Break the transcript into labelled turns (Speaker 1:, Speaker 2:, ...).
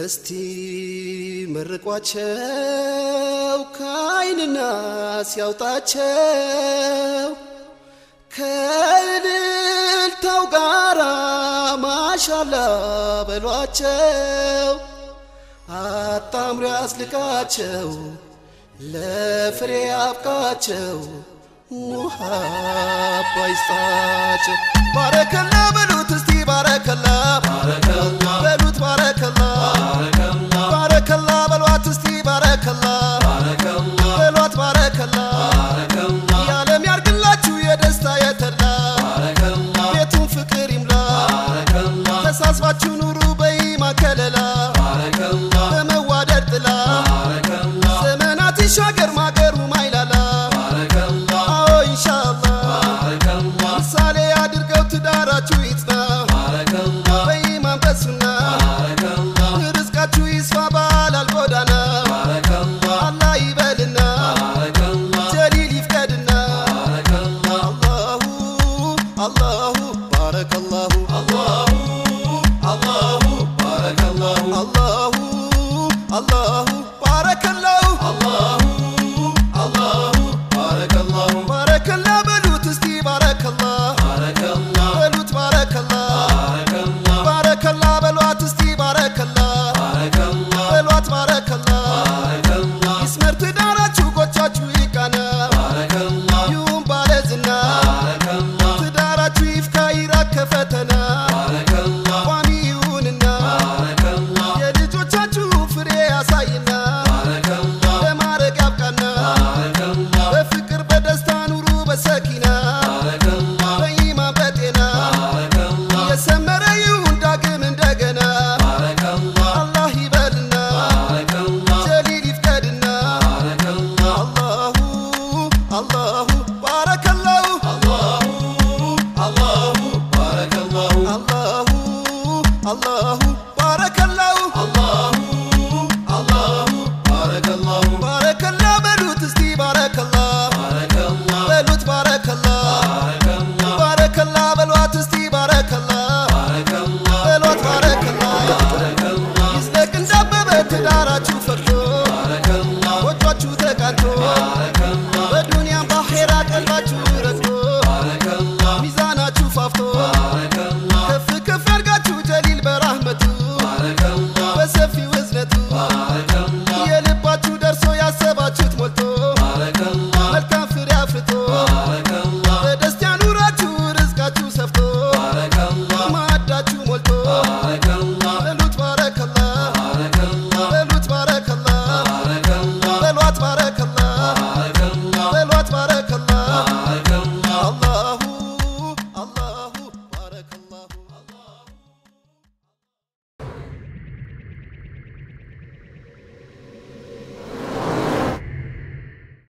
Speaker 1: እስቲ መርቋቸው ከአይንና ሲያውጣቸው ከእልልታው ጋራ ማሻላ በሏቸው አጣምሮ ያስልቃቸው ለፍሬ አብቃቸው ሙሃባ ይስጣቸው ባረከላ በሉት እስቲ ባረከላ በሉት ባረከላ ባረከላ በሏት እስቲ ባረከላ በሏት ባረከላ የዓለም ያርግላችሁ የደስታ የተላ ቤቱን ፍቅር ይምላ ተሳስባችሁ ኑሩ በኢማ ከለላ በመዋደድ ጥላ ዘመናት ይሻገር ማገሩ ማይላላ አዎ ኢንሻአላህ ምሳሌ አድርገው ትዳራችሁ ይጽና በኢማን በሱና ርዝቃችሁ ይስፋ ባላል ጎዳና አላህ ይበልና ጀሊል ይፍቀድና አላሁ አላሁ ባረከላሁ